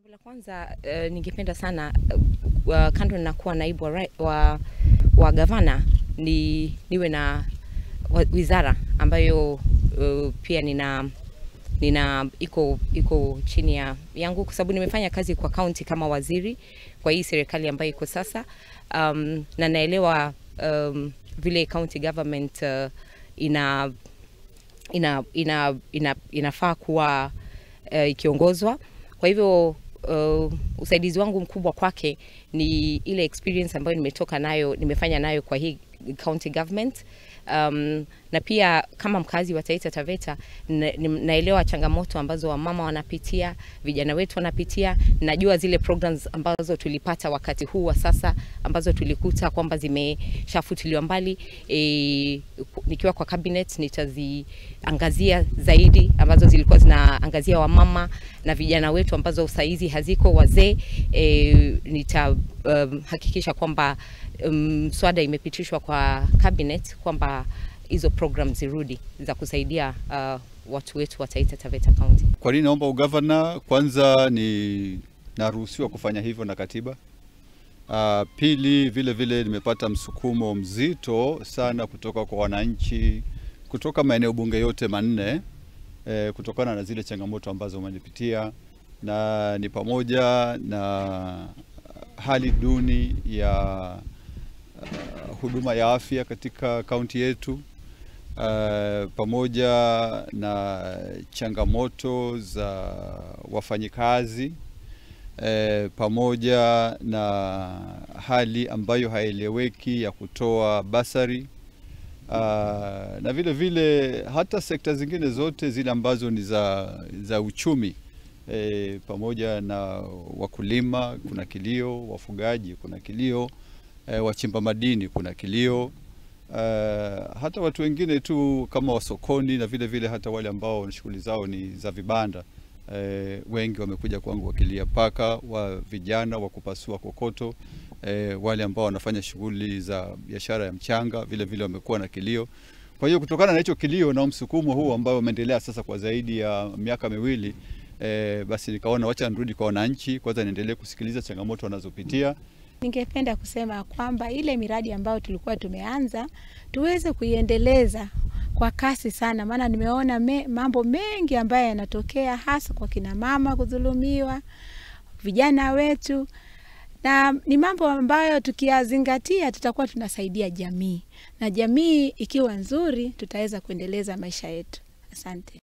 La kwanza uh, ningependa sana uh, kando na kuwa naibu wa, rai- wa, wa gavana ni niwe na wa- wizara ambayo uh, pia nina nina iko iko chini ya yangu kwa sababu nimefanya kazi kwa kaunti kama waziri kwa hii serikali ambayo iko sasa um, na naelewa um, vile county government uh, ina ina, ina, ina, inafaa kuwa uh, ikiongozwa. Kwa hivyo uh, usaidizi wangu mkubwa kwake ni ile experience ambayo nimetoka nayo, nimefanya nayo kwa hii county government um, na pia kama mkazi wa Taita Taveta na, ni- naelewa changamoto ambazo wamama wanapitia, vijana wetu wanapitia. Najua zile programs ambazo tulipata wakati huu wa sasa ambazo tulikuta kwamba zimeshafutiliwa mbali e, nikiwa kwa cabinet nitaziangazia zaidi ambazo zilikuwa zinaangazia wamama na vijana wetu ambazo saizi haziko wazee e, nitahakikisha um, kwamba mswada um, imepitishwa kwa cabinet kwamba hizo program zirudi za kusaidia uh, watu wetu wa Taita Taveta County. Kwa nini naomba ugavana? Kwanza ni naruhusiwa kufanya hivyo na katiba. Uh, pili vile vile nimepata msukumo mzito sana kutoka kwa wananchi kutoka maeneo bunge yote manne eh, kutokana na zile changamoto ambazo wamenipitia na ni pamoja na hali duni ya uh, huduma ya afya katika kaunti yetu uh, pamoja na changamoto za wafanyikazi eh, pamoja na hali ambayo haieleweki ya kutoa basari uh, na vile vile hata sekta zingine zote zile ambazo ni za, za uchumi eh, pamoja na wakulima kuna kilio, wafugaji kuna kilio, eh, wachimba madini kuna kilio Uh, hata watu wengine tu kama wasokoni na vile vile hata wale ambao shughuli zao ni za vibanda eh, wengi wamekuja kwangu wakilia, paka wa vijana wa kupasua kokoto eh, wale ambao wanafanya shughuli za biashara ya mchanga vile vile wamekuwa na kilio. Kwa hiyo kutokana na hicho kilio na msukumo huu ambao umeendelea sasa kwa zaidi ya miaka miwili eh, basi nikaona wacha nirudi kwa wananchi kwanza, niendelee kusikiliza changamoto wanazopitia Ningependa kusema kwamba ile miradi ambayo tulikuwa tumeanza tuweze kuiendeleza kwa kasi sana, maana nimeona me, mambo mengi ambayo yanatokea hasa kwa kina mama kudhulumiwa, vijana wetu, na ni mambo ambayo tukiyazingatia tutakuwa tunasaidia jamii, na jamii ikiwa nzuri tutaweza kuendeleza maisha yetu. Asante.